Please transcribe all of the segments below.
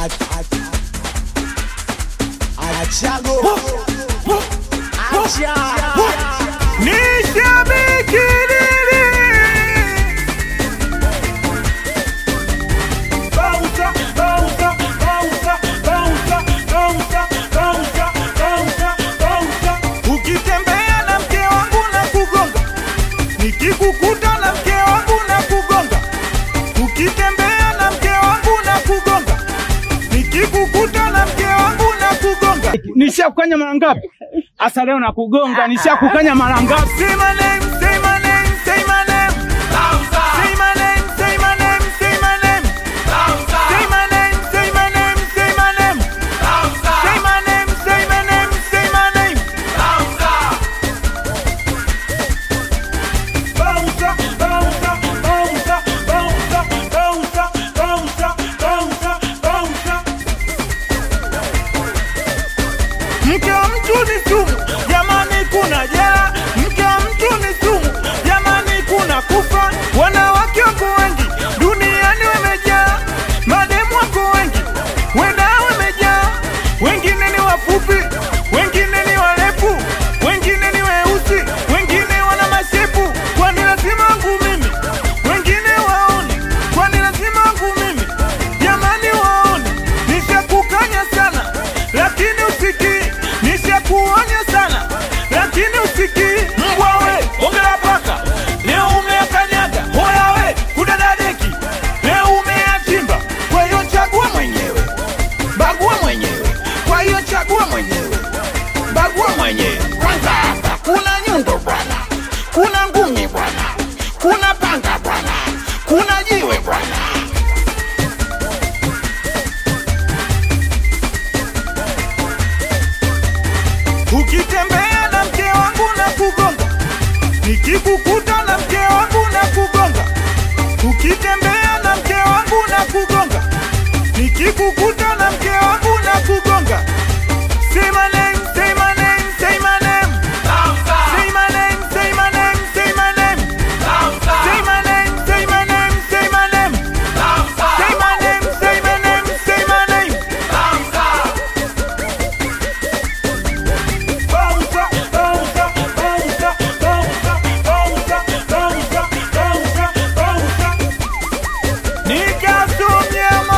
Achago. Acha. Ni shabiki dili. Bouncer, bouncer, bouncer, bouncer, bouncer, bouncer, bouncer, bouncer. Ukitembea na mke wangu na kugonga, nikikukuta na mke wangu na kugonga, ukitembea na mke wangu na kugonga, nikikukuta na mke wangu na kugonga. Nishakukanya mara ngapi? Asa leo nakugonga, nishakukanya mara ngapi? Say my name, say my name, say my name. Say my name, say my name, say my name. Say my name, say my name, say my name. Say my name, say my name, say my name. Bouncer, bouncer, bouncer, bouncer, bouncer, bouncer, bouncer, bouncer. Mke wa mtu ni sumu, jamani, kuna jela. Mke wa mtu ni sumu, jamani, kuna kufa. Wanawake wako wengi duniani wamejaa, mademu wako wengi, wenda wamejaa. Wengine ni wafupi, wengine ni warefu, wengine ni weusi, wengine wana mashepu. Kwani lazima wangu mimi? Wengine waone, kwani lazima wangu mimi? Jamani, waone, nishakukanya sana lakini usikii, nishakuonya sana lakini usikii. Mbwa we, ongela paka, leo umeakanyaga. Hoya we, kudadadeki, leo umeachimba. Kwa hiyo chagua mwenyewe, bagua mwenyewe. Kwa hiyo chagua mwenyewe, bagua mwenyewe. Kwanza hapa kuna nyundo bwana, kuna ngumi bwana, kuna panga bwana, kuna jiwe bwana. Ukitembea na mke wangu na kugonga, nikikukuta na mke wangu na kugonga. Ukitembea na mke wangu na kugonga, nikikukuta na mke wangu na kugonga. Say my name, say my name, say my name. Say my name, say my name, say my name. Say my name, say my name, say my name. Say my name, say my name, say my name. Bouncer, bouncer, bouncer, bouncer, bouncer, bouncer, bouncer, bouncer. Nikasomyama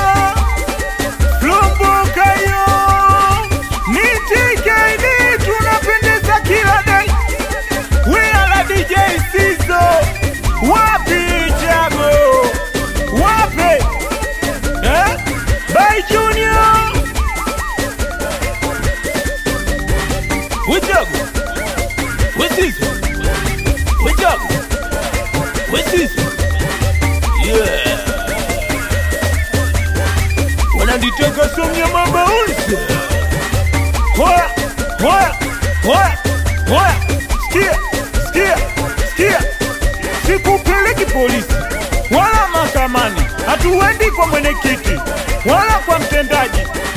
Lumbuka yo ni TKD tunapendeza kila day We are DJ Sizo Wapi Jago Wapi Eh By Junior Wijago Wesizo Wijago Wesizo Yeah Wananitaka somya mabaunsi Hoya Hoya Hoya Hoya Sikia Sikia Sikia Sikupeleki polisi wala mahakamani, hatuendi kwa mwenyekiti wala kwa mtendaji,